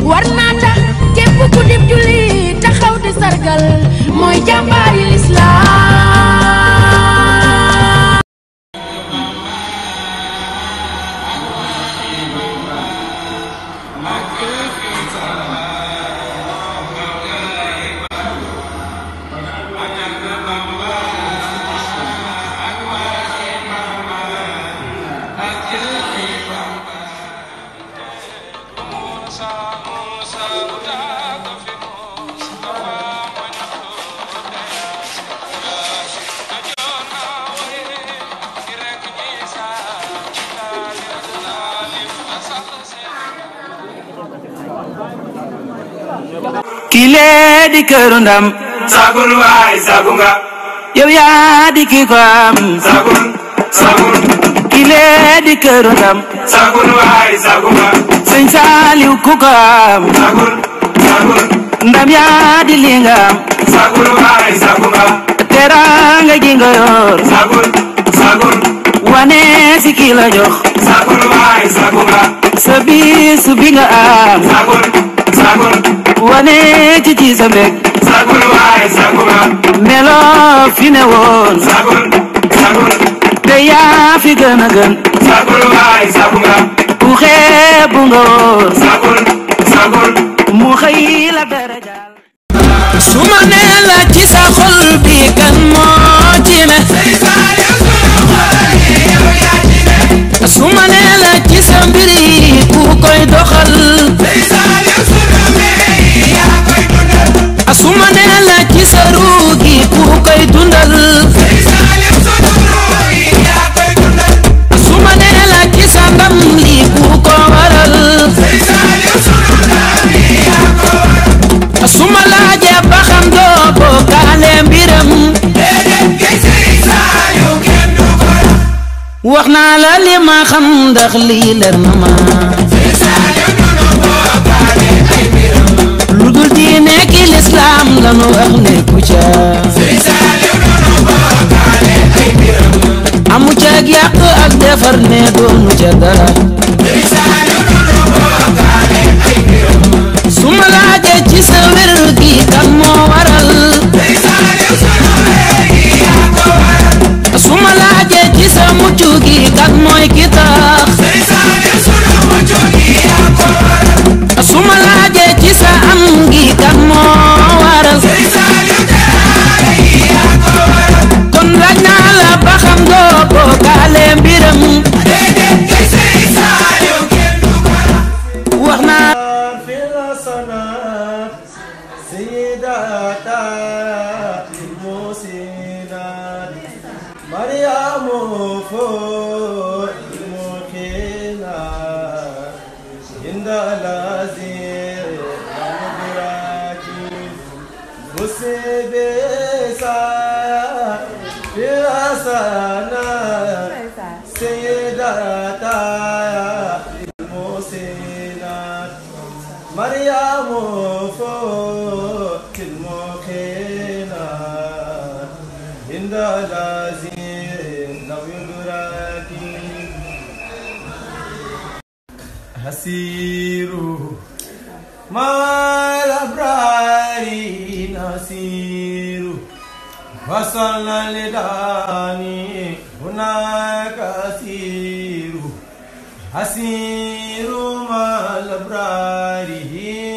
war naa tax képp ku dib julli taxaw di sargal mooy jàmbaari lislaam kile di këru ndam sagul waay sagu nga yow yaa di ki ko am sagul sagul kile di këru ndam sagul waay sagu nga sëñ Saaliw ku ko am sagul sagul ndam yaa di li nga am sagul waay sagu nga teraanga ji nga yor sagul sagul wane si ki la jox sagul waay sagu nga sa bis bi nga am sagul sagul wane ci ci sa mbég sagul waay sagu nga melo fi ne woon sagul sagul te yaa fi gën a gën sagul waay sagu nga ku xeebu nga woon sagul sagul mu xëy la darajaal su ma nee la ci sa xol bi kan moo ci ne su ma nee la ci sa mbir yi ku koy doxal su ma nee la ci sa ruu gi ku koy dundal su ma nee la ci sa ndam li ku ko waral su ma laajee ba xam doo bokkaale mbiram wax naa la li ma xam ndax lii leer na ma lu dul diine ki lislaam lanu wax ne ku ca amu ca ak yàq ak defar ne doonu ca dara su ma laajee ci sa wér gi kan moo waral su ma laajee ci sa mucc gi kan mooy ki tax su ma laajee ci sa am gi kan moo waral kon laaj naa la ba xam doo bokkaale mbiram wax naa في الحسنات سيداتا المحسنات مريم فوق المكينات عند العزيز المدراكي مسبسا في الحسنات سيداتا المحسنات مريم فوق المكينات عند العزيز لو يدركي هسير مع الأبرار نسير وصلنا لداني هناك أسير أسير مع الأبرار